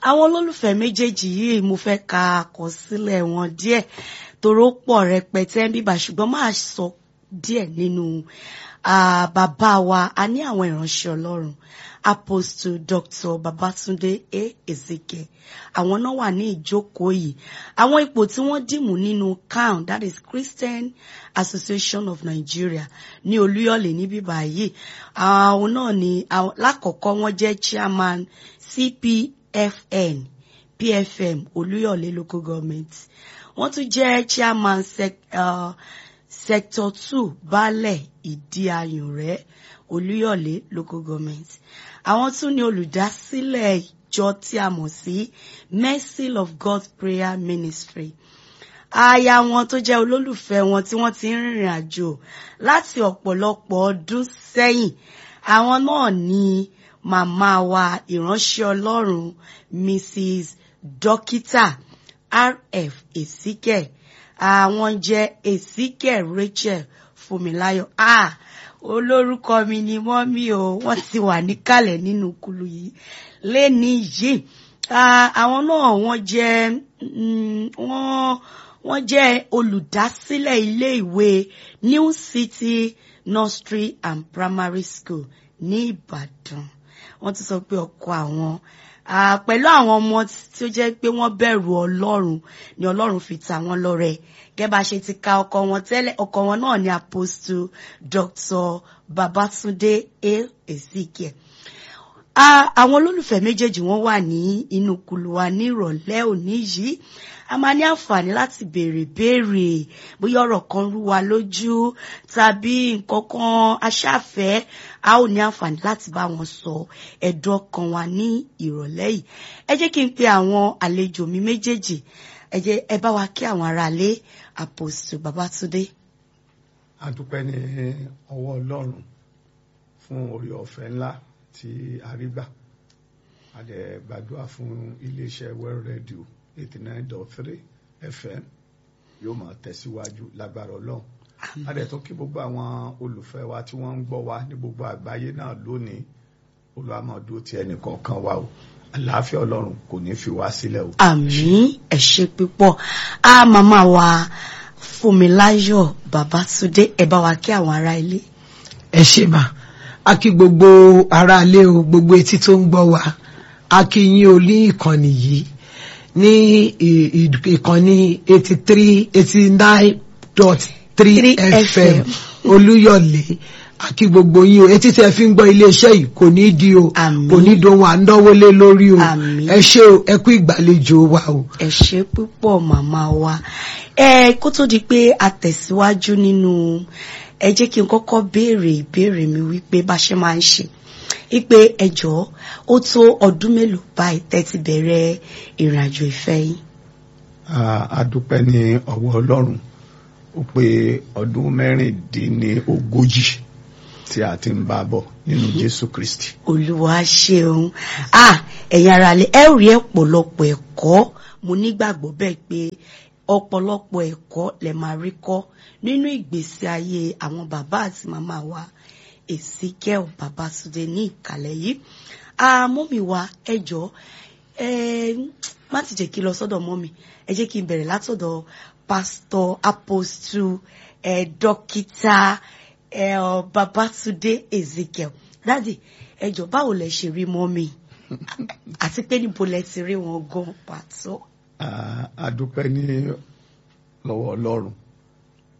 àwọn olólùfẹ́ méjèèjì yìí mo fẹ́ ka àkọsílẹ̀ wọn díẹ̀ toró pọ̀ rẹpẹtẹ ń bíbà ṣùgbọ́n máa sọ díẹ̀ nínú bàbá wa a ní àwọn ìránṣẹ́ ọlọ́run apostle dr babatunde a ezeke àwọn náà wà ní ìjókòó yìí àwọn ipò tí wọ́n dìmú nínú can that is christian association of nigeria ní olúyọ̀lé níbí báyìí àwọn náà ní lákọ̀ọ́kọ́ wọ́n jẹ́ chairman cpfn pfm olúyọ̀lé local government wọ́n tún jẹ́ chairman sec, uh, sector two baálẹ̀ ìdí ayùnrẹ́ olúyọ̀lé local government àwọn tún ní olùdásílẹ̀ ìjọ tí a mọ̀ sí mercy of god prayer ministry aya wọn tó jẹ́ olólùfẹ́ wọn tí wọ́n ti ń rìnrìn àjò láti ọ̀pọ̀lọpọ̀ ọdún sẹ́yìn àwọn náà ní màmá wa ìránṣẹ́ ọlọ́run mrs dókítà rf èsíkẹ àwọn jẹ́ èsíkẹ rachel fúnmiláyọ̀ ah olórúkọ mi ni mọ́mí o wọ́n ti wà níkàlẹ̀ nínú kulu yìí lẹ́ni yìí àwọn náà wọ́n jẹ́ wọ́n wọ́n jẹ́ olùdásílẹ̀ ilé ìwé new city nursery and primary school ní ìbàdàn wọ́n ti sọ pé ọkọ àwọn pẹ̀lú àwọn ọmọ tí ó jẹ́ pé wọ́n bẹ̀rù ọlọ́run ni ọlọ́run fi ta wọ́n lọ́rẹ gẹ́gẹ́ bá ṣe ti ka ọkọ wọn tẹ́lẹ̀ ọkọ wọn náà ni apostle dr babatunde a ezekiel àwọn olólùfẹ́ méjèèjì wọ́n wà ní inú kulu wa ní ìrọ̀lẹ́ òní yìí a máa ní àǹfààní láti béèrè béèrè bóyá ọ̀rọ̀ kan rú wa lójú tàbí nǹkan kan aṣáfẹ́ a ó ní àǹfààní láti bá wọn sọ ẹ̀dùn ọkàn wa ní ìrọ̀lẹ́ yìí ẹ jẹ́ kí n pe àwọn àlejò mi méjèèjì ẹ jẹ́ ẹ bá wa kí àwọn aráalé àpòsù Babátúndé. a dúpẹ́ ní ọwọ́ Ọlọ́run fún orí ọ̀fẹ́ ńlá tí a rí gbà a dẹ̀ gbàdúrà fún iléeṣẹ́ World Radio eighty nine dot three FM yóò máa tẹ̀síwájú lágbára Ọlọ́run a dẹ̀ tó kí gbogbo àwọn olùfẹ́ wa tí wọ́n ń gbọ́ wa ní gbogbo àgbáyé náà lónìí olùwàmọ̀dó ti ẹnìkọ̀ọ̀kan wa o àlàáfíà Ọlọ́run kò ní fi wá sílẹ̀ o. àmín ẹ ṣé púpọ̀ a màmá wa Fúnmiláyọ̀ Babátúndé ẹ bá wa kí àwọn ará ilé. ẹ ṣé mà a kí gbogbo ará ilé o gbogbo etí tó ń gbọ́ wa a kí yín o ní ìkànnì yìí ní ìkànnì eighty three eighty nine dot three fm olúyọ̀lé àkí gbogbo yín o etí tẹ fi ń gbọ́ iléeṣẹ́ yìí kò ní di o kò ní dohun à ń dánwó lé lórí o ẹ ṣé o ẹ kú ìgbàlejò wa o. ẹ ṣé púpọ̀ màmá wa ẹ kó tó di pé a tẹ̀síwájú nínú ẹ jẹ́ kí n kọ́kọ́ béèrè ìbéèrè mi wípé bá ṣe máa ń ṣe wípé ẹ jọ̀ọ́ ó tó ọdún mélòó báyìí tẹ́ ti bẹ̀rẹ̀ ìrìn àjò ìfẹ́ yín. a dúpẹ́ ní ọwọ́ Ọlọ́run ó pé ọdún mẹ́rìndínlógójì tí a ti ń bá bọ̀ nínú Jésù Kristi. Olúwa ṣeun ah ẹ̀yin ará lè ẹ rí ọ̀pọ̀lọpọ̀ ẹ̀kọ́ mo nígbàgbọ́ bẹ́ẹ̀ pé ọ̀pọ̀lọpọ̀ ẹ̀kọ́ lè máa rí kọ́ nínú ìgbésí ayé àwọn bàbá àti màmá wa Ezekiel Babátúndé ní ìkàlẹ̀ yìí mọ́mì wa ẹ jọ̀ọ́ ẹ má ti jẹ́ kí n lọ sọ́dọ̀ mọ́mì ẹ jẹ́ kí n bẹ̀rẹ̀ látọ̀dọ̀ pastor apostle ẹ dókítà ẹ ọ Babátúndé Ezekiel dádì ẹ jọ̀ọ́ báwo lẹ ṣe rí mọ́mì àti pé níbo lẹ ti rí wọn gan pàtó. a dúpẹ́ ní lọ́wọ́ Ọlọ́run